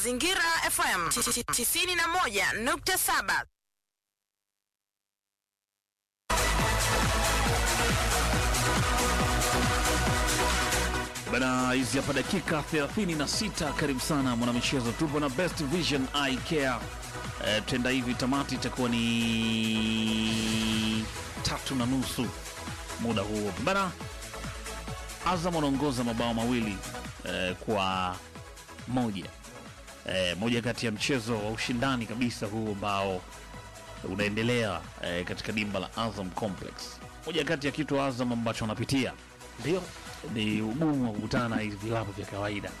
Zingira FM 91.7. Bana, hizi hapa dakika 36. Karibu sana mwanamichezo, tupo na Best Vision Eye Care. E, tenda hivi tamati itakuwa ni tatu na nusu muda huo bana. Azam wanaongoza mabao mawili e, kwa moja e, moja kati ya mchezo wa ushindani kabisa huu ambao unaendelea e, katika dimba la Azam Complex. Moja kati ya kitu Azam ambacho wanapitia Ndio. ni ugumu wa kukutana na hivi vilabu vya kawaida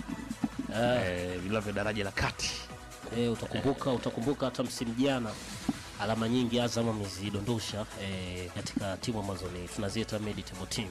eh, vilabu vya daraja la kati. Eh, utakumbuka utakumbuka hata msimu jana alama nyingi Azam amezidondosha eh, katika timu ambazo ni tunaziita mid table team.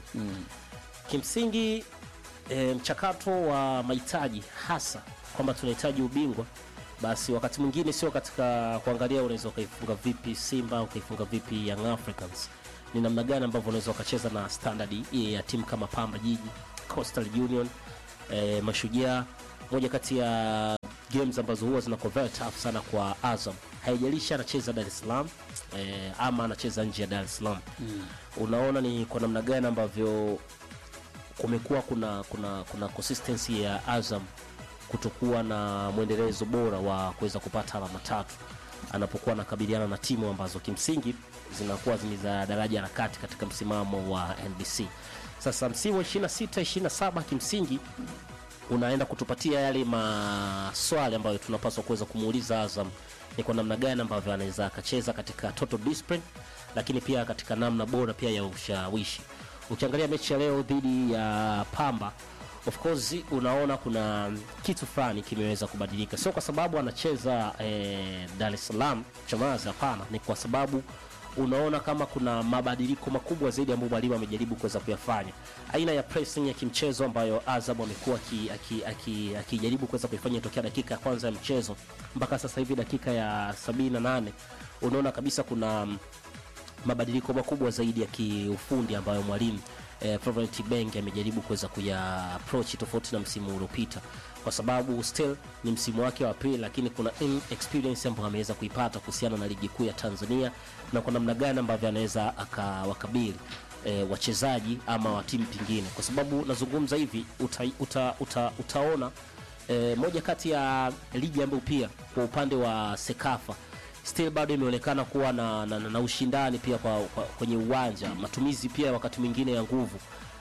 Kimsingi eh, mchakato wa mahitaji hasa kwamba tunahitaji ubingwa, basi wakati mwingine sio katika kuangalia unaweza ukaifunga vipi Simba ukaifunga vipi Young Africans, ni namna gani ambavyo unaweza ukacheza na standard hii ya timu kama Pamba Jiji, Coastal Union, eh, Mashujaa, moja kati ya games ambazo huwa zina convert tough sana kwa Azam. Haijalishi anacheza Dar es Salaam eh, ama anacheza nje ya Dar es Salaam unaona ni kwa namna gani ambavyo kumekuwa kuna kuna kuna consistency ya Azam kutokuwa na mwendelezo bora wa kuweza kupata alama tatu anapokuwa anakabiliana na timu ambazo kimsingi zinakuwa ni za daraja la kati katika msimamo wa NBC. Sasa msimu wa 26 27 kimsingi unaenda kutupatia yale maswali ambayo tunapaswa kuweza kumuuliza Azam ni kwa namna gani ambavyo anaweza akacheza katika total discipline, lakini pia katika namna bora pia ya ushawishi. Ukiangalia mechi ya leo dhidi ya Pamba, of course unaona kuna kitu fulani kimeweza kubadilika, sio kwa sababu anacheza eh, Dar es Salaam Chamazi, hapana, ni kwa sababu unaona kama kuna mabadiliko makubwa zaidi ambayo mwalimu amejaribu kuweza kuyafanya, aina ya pressing ya kimchezo ambayo Azam amekuwa akijaribu aki, aki, akijaribu kuweza kuifanya tokea dakika ya kwanza ya mchezo mpaka sasa hivi dakika ya 78 unaona kabisa kuna mm, mabadiliko makubwa zaidi ya kiufundi ambayo mwalimu eh, Florent Ibenge amejaribu kuweza kuya approach tofauti na msimu uliopita, kwa sababu still ni msimu wake wa pili, lakini kuna in experience ambayo ameweza kuipata kuhusiana na ligi kuu ya Tanzania na kwa namna gani ambavyo anaweza akawakabili e, wachezaji ama wa timu pingine, kwa sababu nazungumza hivi uta, uta, uta, utaona e, moja kati ya ligi ambayo pia kwa upande wa Sekafa still bado imeonekana kuwa na, na, na, na ushindani pia kwa, kwa, kwenye uwanja, matumizi pia wakati mwingine ya nguvu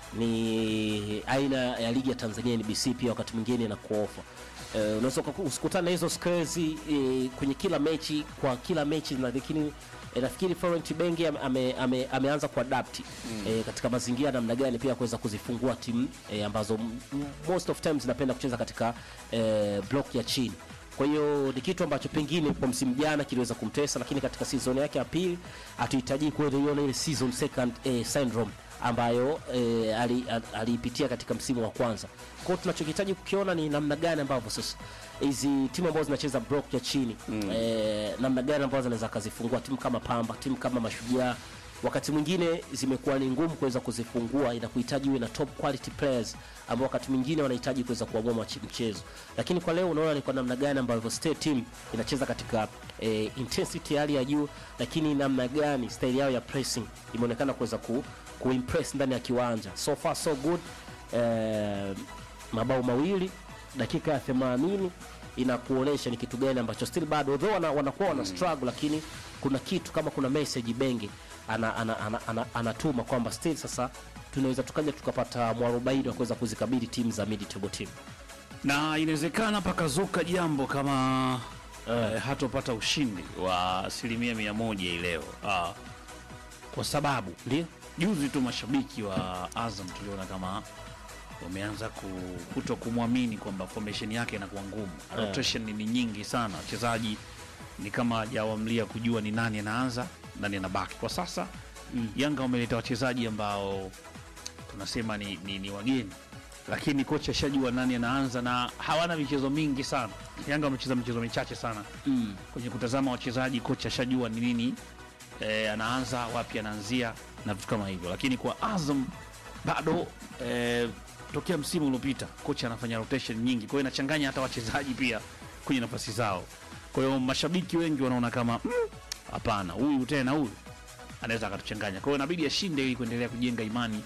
ni aina ya ligi ya Tanzania NBC pia wakati mwingine na kuofa e, unaweza ukaku- usikutane na hizo skills e, kwenye kila mechi kwa kila mechi na lakini e, nafikiri Florent Ibenge ame, ame, ame, ameanza kuadapt mm. e, katika mazingira namna gani pia kuweza kuzifungua timu e, ambazo m- m- most of times zinapenda kucheza katika e, block ya chini kwa hiyo ni kitu ambacho pengine kwa msimu jana kiliweza kumtesa, lakini katika season yake ya pili hatuhitaji kuiona ile season second eh, syndrome ambayo eh, ali- ali- aliipitia katika msimu wa kwanza. Kwa hiyo tunachokihitaji kukiona ni namna gani ambavyo sasa hizi timu ambazo zinacheza block ya chini mm. eh, namna gani ambazo zinaweza kazifungua timu kama Pamba, timu kama Mashujaa wakati mwingine zimekuwa ni ngumu kuweza kuzifungua, inakuhitaji uwe na top quality players ambao wakati mwingine wanahitaji kuweza kuamua machi- mchezo. Lakini kwa leo unaona ni kwa namna gani ambavyo state team inacheza katika eh, intensity ya hali ya juu, lakini namna gani style yao ya pressing imeonekana kuweza ku, kuimpress ndani ya kiwanja. So far so good. Eh, mabao mawili dakika ya 80 inakuonesha ni kitu gani ambacho still bado although wana, wanakuwa wana struggle lakini kuna kitu kama kuna message Benge ana, ana, ana, ana, anatuma kwamba still sasa tunaweza tukaja tukapata mwarobaini wa kuweza kuzikabili timu za mid table team. na inawezekana pakazuka jambo kama eh, hatopata ushindi wa asilimia mia moja hii leo ah, kwa sababu Ndio? juzi tu mashabiki wa Azam tuliona kama wameanza ku- kuto kumwamini kwamba formation yake inakuwa ngumu. Rotation ni nyingi sana, wachezaji ni kama hajawamlia kujua ni nani anaanza nani anabaki. Kwa sasa Yanga wameleta wachezaji ambao tunasema ni, ni, ni wageni, lakini kocha ashajua nani anaanza na hawana michezo mingi sana. Yanga wamecheza michezo michache sana Mm. kwenye kutazama wachezaji, kocha ashajua ni nini e, anaanza wapi, anaanzia na vitu kama hivyo. Lakini kwa Azam bado e, tokea msimu uliopita kocha anafanya rotation nyingi, kwa hiyo inachanganya hata wachezaji pia kwenye nafasi zao. Kwa hiyo mashabiki wengi wanaona kama "Mm, hapana, huyu tena huyu anaweza akatuchanganya. Kwa hiyo inabidi ashinde ili kuendelea kujenga imani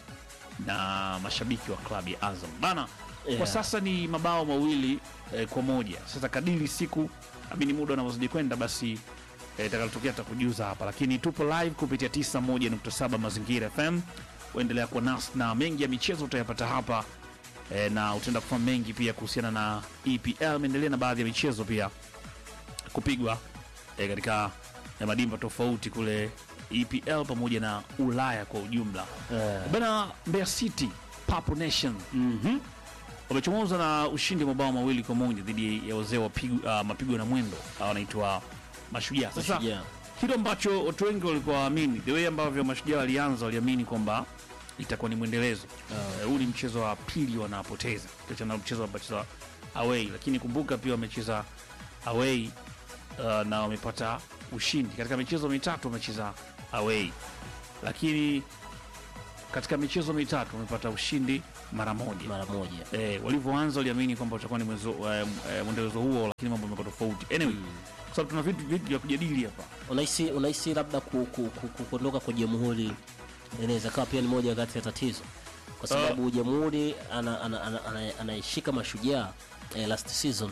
na mashabiki wa klabu ya Azam bana. Yeah. Kwa sasa ni mabao mawili eh, kwa moja. Sasa kadiri siku amini muda unavyozidi kwenda basi eh, itakalotokea tutakujuza hapa, lakini tupo live kupitia 91.7 Mazingira FM. Uendelea kuwa nasi na mengi ya michezo utayapata hapa eh, na utaenda kufahamu mengi pia kuhusiana na EPL. Imeendelea na baadhi ya michezo pia kupigwa eh, katika ya madimba tofauti kule EPL pamoja na Ulaya kwa ujumla. Eh. Bana, Mbeya City Papo Nation Mhm. wamechomoza na ushindi wa mabao mawili kwa moja dhidi ya wazee wa pigu- ah, mapigo na mwendo ah, wanaitwa Mashujaa. Sasa Mashujaa. kitu ambacho watu wengi walikuwa waamini, the way ambavyo Mashujaa walianza, waliamini kwamba itakuwa ni mwendelezo. Eh, Huu ni mchezo wa pili wanapoteza, kiachana na mchezo wamecheza away, lakini kumbuka pia wamecheza away uh, na wamepata ushindi katika michezo mitatu wamecheza away, lakini katika michezo mitatu wamepata ushindi mara moja. mara moja Eh, walivyoanza waliamini kwamba utakuwa ni mwezo- eh, eh, mwendelezo huo, lakini mambo yamekuwa tofauti. Anyway, kwa sababu tuna vitu vitu vya kujadili hapa. unahisi unahisi labda ku- ku- ku- ku- kuondoka kwa jamhuri inaweza kawa pia ni moja kati ya tatizo kwa sababu jamhuri anaishika ana, ana, ana, anaishika mashujaa eh, last season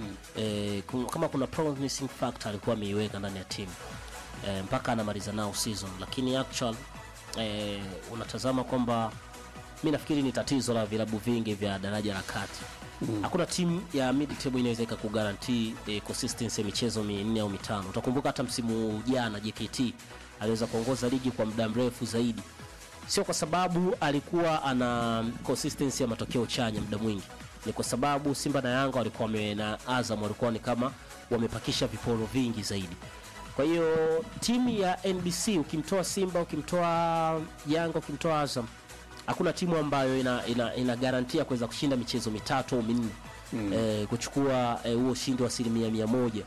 eh, kum- kama kuna promising factor alikuwa ameiweka ndani ya timu eh, mpaka anamaliza nao season lakini actual eh, unatazama kwamba mi nafikiri ni tatizo la vilabu vingi vya daraja la kati hakuna timu ya mid table inaweza ikakugarantii eh, consistency ya michezo minne au mitano utakumbuka hata msimu jana jkt aliweza kuongoza ligi kwa muda mrefu zaidi sio kwa sababu alikuwa ana consistency ya matokeo chanya muda mwingi ni kwa sababu simba na yanga walikuwa wame, na azam walikuwa ni kama wamepakisha viporo vingi zaidi kwa hiyo timu ya nbc ukimtoa simba ukimtoa yanga ukimtoa azam hakuna timu ambayo ina, ina, ina garantia kuweza kushinda michezo mitatu au minne mm. eh, kuchukua eh, huo ushindi wa asilimia mia moja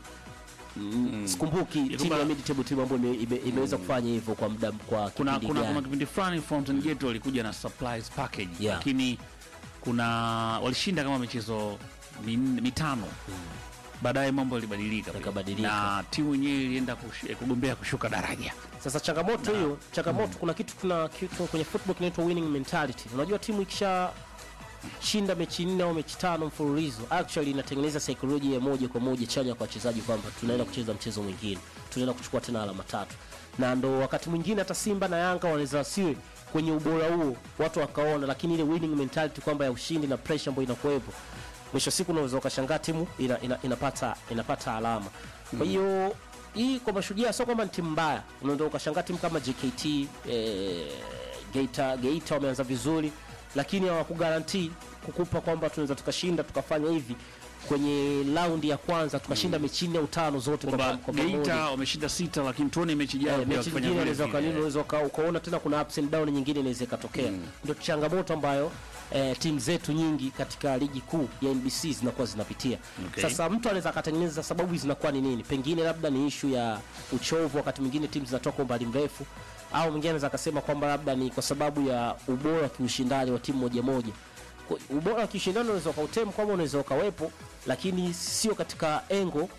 mm. sikumbuki timu kwamba- ya mid table timu ambayo ime- ime- imeweza kufanya hivyo kwa muda kwa Kuna kipindi kuna, gani. kuna kipindi fulani Fountain Gate walikuja na supplies package Yeah. lakini kuna walishinda kama michezo min, mitano baadaye mambo yalibadilika pia. Yakabadilika. na timu yenyewe ilienda kush, eh, kugombea kushuka daraja. Sasa changamoto hiyo, changamoto kuna kitu kuna kitu kwenye football kinaitwa winning mentality. Unajua timu ikisha shinda mechi nne au mechi tano mfululizo, actually inatengeneza saikolojia ya moja kwa moja chanya kwa wachezaji kwamba tunaenda kucheza mchezo mwingine, tunaenda kuchukua tena alama tatu, na ndo wakati mwingine hata Simba na Yanga wanaweza wasiwe kwenye ubora huo, watu wakaona, lakini ile winning mentality kwamba ya ushindi na pressure ambayo inakuwepo mwisho wa siku unaweza ukashangaa timu ina, ina, inapata, inapata alama kwa hiyo hii kwa mashujaa sio kwamba ni timu mbaya unaweza ukashangaa timu kama jkt eh, geita geita wameanza vizuri lakini hawakugarantii kukupa kwamba tunaweza tukashinda tukafanya hivi kwenye raundi ya kwanza tukashinda mechi nne au tano zote kwa, Kwamba kwa pamoja. Geita wameshinda sita, lakini tuone mechi ijayo Eh, pia mechi wakifanya nyingine vile unaweza vile. ukanini unaweza uka- ukaona tena kuna ups and down nyingine inaweza ikatokea ndio changamoto ambayo eh, timu zetu nyingi katika ligi kuu ya NBC zinakuwa zinapitia Okay. sasa mtu anaweza akatengeneza sababu zinakuwa ni nini pengine labda ni ishu ya uchovu wakati mwingine timu zinatoka umbali mrefu au mwingine anaweza akasema kwamba labda ni kwa sababu ya ubora wa kiushindani wa timu moja moja Kwa- ubora wa kiushindani unaweza ukautemu kwamba unaweza ukawepo lakini sio katika engo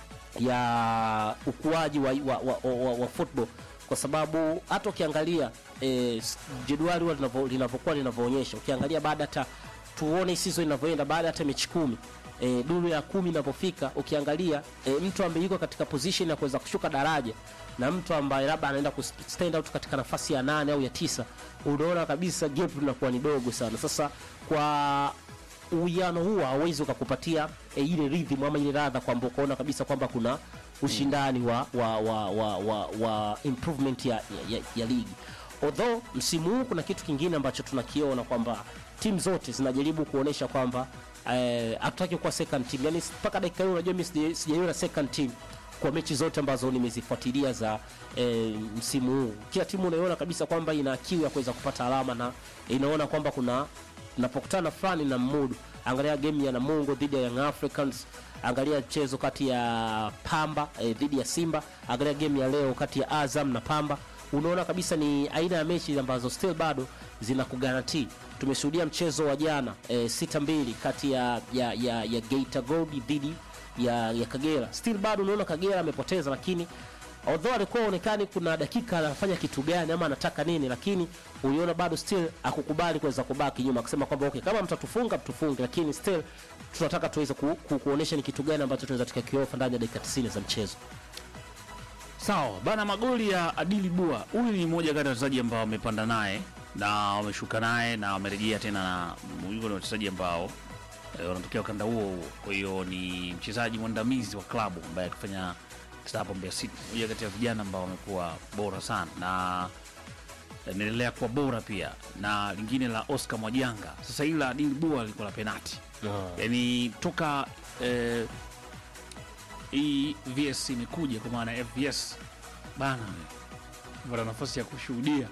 ya ukuaji wa, wa, wa, wa, wa football kwa sababu hata ukiangalia eh, s- jedwali huwa linavyo- linavyokuwa linavyoonyesha ukiangalia baada hata tuone hii season inavyoenda baada hata mechi kumi e, duru ya kumi inavyofika ukiangalia e, mtu ambaye yuko katika position ya kuweza kushuka daraja na mtu ambaye labda anaenda ku stand out katika nafasi ya nane au ya tisa unaona kabisa gap linakuwa ni dogo sana sasa kwa uwiano huo hauwezi ukakupatia e, ile rhythm ama ile radha kwamba ukaona kabisa kwamba kuna ushindani wa, wa, wa, wa, wa, wa improvement ya, ya, ya, ya ligi although msimu huu kuna kitu kingine ambacho tunakiona kwamba timu zote zinajaribu kuonyesha kwamba eh, hatutaki kuwa second team yani mpaka dakika hii unajua mimi sija- sijaiona second team kwa mechi zote ambazo nimezifuatilia za e, msimu huu kila timu unaiona kabisa kwamba ina kiu ya kuweza kupata alama na inaona kwamba kuna napokutana fulani na mmudu angalia game ya namungo dhidi ya young africans angalia mchezo kati ya pamba eh, dhidi ya simba angalia game ya leo kati ya azam na pamba unaona kabisa ni aina ya mechi ambazo still bado zina kugarantii tumeshuhudia mchezo wa jana eh, sita mbili kati ya, ya, ya, ya geita gold dhidi ya, ya Kagera still bado unaona Kagera amepoteza, lakini although alikuwa aonekani kuna dakika anafanya kitu gani ama anataka nini, lakini uliona bado still akukubali kuweza kubaki nyuma, akisema kwamba okay, kama mtatufunga mtufunge, lakini still tunataka tuweze ku, ku, kuonesha ni kitu gani ambacho tunaweza tukakiofa ndani ya dakika 90 za mchezo. Sawa bana, magoli ya Adili Bua, huyu ni mmoja kati ya wachezaji ambao wamepanda naye na wameshuka naye na wamerejea tena, na huyu ni wachezaji ambao eh, wanatokea ukanda huo huo. Kwa hiyo ni mchezaji mwandamizi wa klabu ambaye akifanya hapo Mbeya City, mmoja kati ya vijana ambao wamekuwa bora sana na inaendelea kuwa bora pia, na lingine la Oscar Mwajanga. Sasa hili la Adili Bua lilikuwa la penati, yani toka eh, hii VS imekuja kwa maana ya FVS bana, pata nafasi ya kushuhudia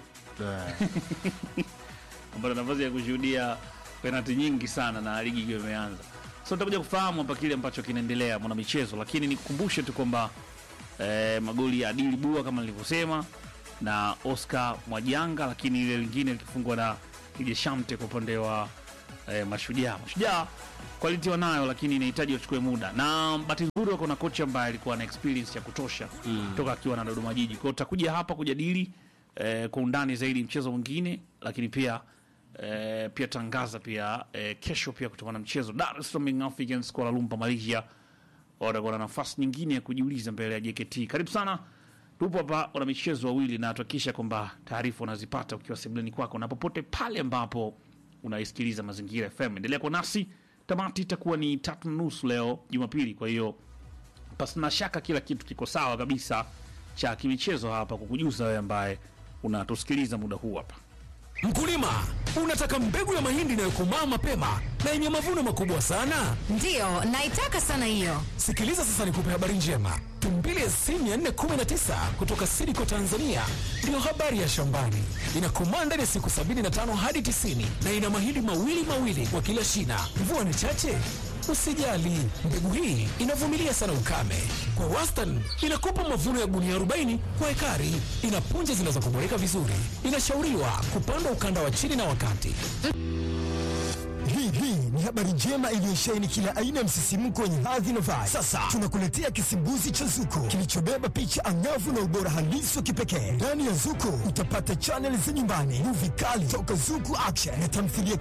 pata nafasi ya kushuhudia penalti nyingi sana na ligi ikiwa imeanza. So tutakuja kufahamu hapa kile ambacho kinaendelea mwana michezo, lakini nikukumbushe tu kwamba eh, magoli ya Adili Bua kama nilivyosema na Oscar Mwajanga, lakini ile lingine likifungwa na Kije Shamte kwa upande wa eh, Mashujaa. Mashujaa quality wanayo, lakini inahitaji wachukue muda, na bahati nzuri wako na kocha ambaye alikuwa na experience ya kutosha toka akiwa na Dodoma Jiji. Kwa hiyo tutakuja hapa kujadili eh, kwa undani zaidi mchezo mwingine, lakini pia eh, pia tangaza pia eh, kesho pia kutokana na mchezo Dar es Salaam Young Africans Kuala Lumpur Malaysia watakuwa na nafasi nyingine ya kujiuliza mbele ya JKT. Karibu sana, tupo hapa wana michezo wawili, na tuhakikisha kwamba taarifa unazipata ukiwa sebuleni kwako na popote pale ambapo unaisikiliza Mazingira FM. Endelea kwa nasi, tamati itakuwa ni tatu na nusu leo Jumapili. Kwa hiyo pasina shaka kila kitu kiko sawa kabisa cha kimichezo hapa kukujuza wewe ambaye unatusikiliza muda huu hapa. Mkulima, unataka mbegu ya mahindi inayokomaa mapema na yenye mavuno makubwa sana? Ndiyo, naitaka sana hiyo. Sikiliza sasa, nikupe habari njema. Tumbili SC 419 kutoka Sidiko Tanzania ndiyo habari ya shambani. Inakomaa ndani ya siku 75 hadi 90 na ina mahindi mawili mawili kwa kila shina. Mvua ni chache? Usijali, mbegu hii inavumilia sana ukame. Kwa wastani inakupa mavuno ya gunia 40 kwa ekari. Ina punje zinazokuboreka vizuri. Inashauriwa kupandwa ukanda wa chini na wakati. Hii hii ni habari njema iliyosheheni kila aina ya msisimko wenye hadhi na vibe. Sasa tunakuletea kisimbuzi cha Zuko kilichobeba picha angavu na ubora halisi wa kipekee. Ndani ya Zuko utapata chaneli za nyumbani, muvi kali toka Zuku Action na tamthilia